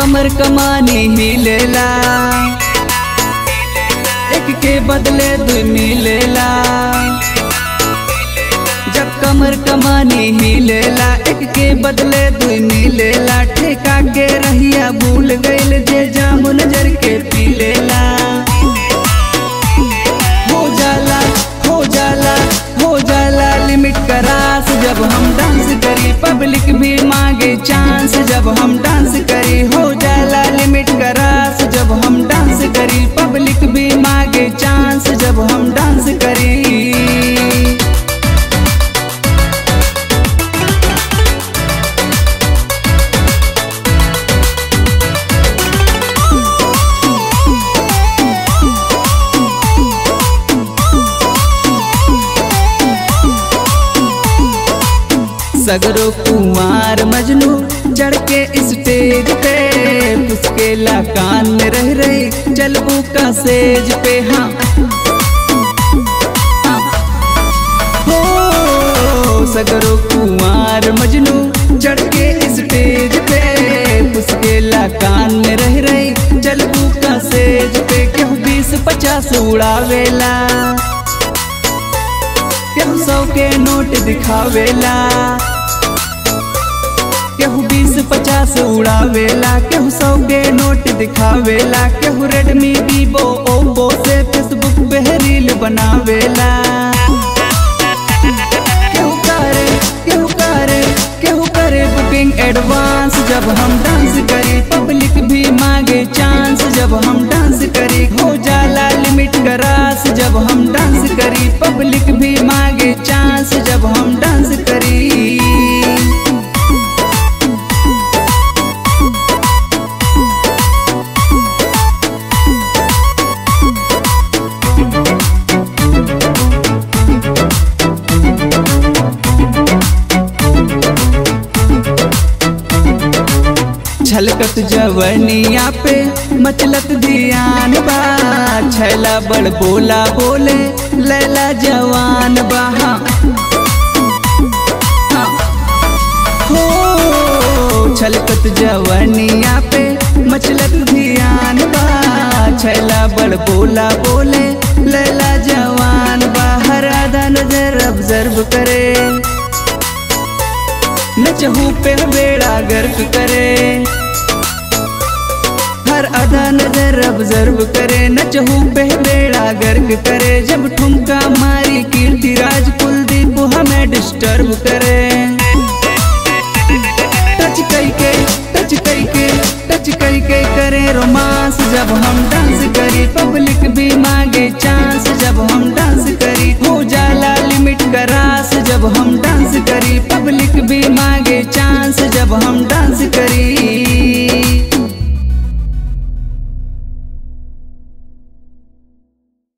कमर कमानी ही लेला एक के बदले दू मिलेला जब कमर कमानी ही लेला एक के बदले दू मिलेला ठेका के रहिया भूल गइल जे जामुन जर के पी लेला हो जाला हो जाला हो जाला लिमिट करास जब हम डांस करी पब्लिक भी मांगे चांस जब हम डांस करी हो जाला लिमिट करास जब हम डांस करी पब्लिक भी मांगे चांस जब हम डांस करी सगरो कुमार मजनू चढ़ के स्टेज पे पुसकेला कान में रह रही चलबू का सेज पे हाँ हाँ। हो सगरो कुमार मजनू चढ़ के स्टेज पे पुसकेला कान में रह रही चलबू का सेज पे क्यों बीस पचास उड़ावेला केहू सौ के नोट दिखावेला केहू बीस पचास उड़ावेला केहू सौ के नोट दिखावेला केहू रेडमी वीवो ओप्पो से फेसबुक पे रील बनावेला केहू करे केहू करे केहू करे बुकिंग एडवांस जब हम डांस करी पब्लिक भी मांगे चांस जब हम डांस करी हो जाला लिमिट करास जब हम डांस करी पब्लिक भी मांगे चांस जब हम डांस करी छलकत जवनिया पे मचलत ध्यान बा छैला बड़ बोला बोले लैला जवान बा हाँ। हाँ। हो छलकत जवनिया पे मचलत ध्यान बा छैला बड़ बोला बोले लैला जवान बा हर आधा नजर ऑब्जर्व करे नचहू पे बेड़ा गर्क करे हर आधा नजर ऑब्जर्व करे नचहू पे बेड़ा गर्क करे जब ठुमका मारी कीर्ति राज कुलदीप हमें डिस्टर्ब करे टच करके टच करके टच करके करे रोमांस जब हम डांस करी पब्लिक भी मांगे चांस जब हम डांस करी हो जाला लिमिट करास जब हम डांस करी पब्लिक भी मांगे चांस जब हम डांस करी